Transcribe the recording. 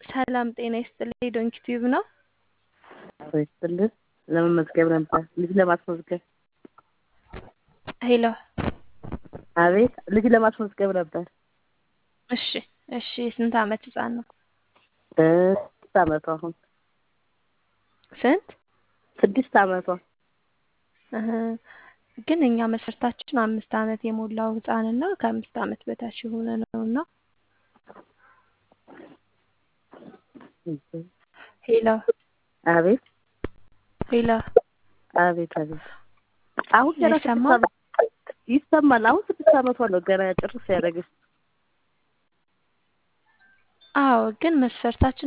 ሰላም ጤና ይስጥልኝ። ዶንኪ ቲዩብ ነው። አቶ ይስጥልን። ለመመዝገብ ነበር ልጅ ለማስመዝገብ። ሄሎ። አቤት ልጅ ለማስመዝገብ ነበር። እሺ እሺ። የስንት ዓመት ህፃን ነው? ስድስት ዓመቷ አሁን ስንት? ስድስት ዓመቷ እህ፣ ግን እኛ መስፈርታችን አምስት ዓመት የሞላው ህፃንና ከአምስት ዓመት በታች የሆነ ነውና ሄሎ አቤት ሄሎ። አቤት አቤት አሁን ገና ስድስት ይሰማል? ዓመት ይሰማል። አሁን ስድስት ዓመቷ ነው ገና ጭርስ ያደረገች አዎ፣ ግን መስፈርታችን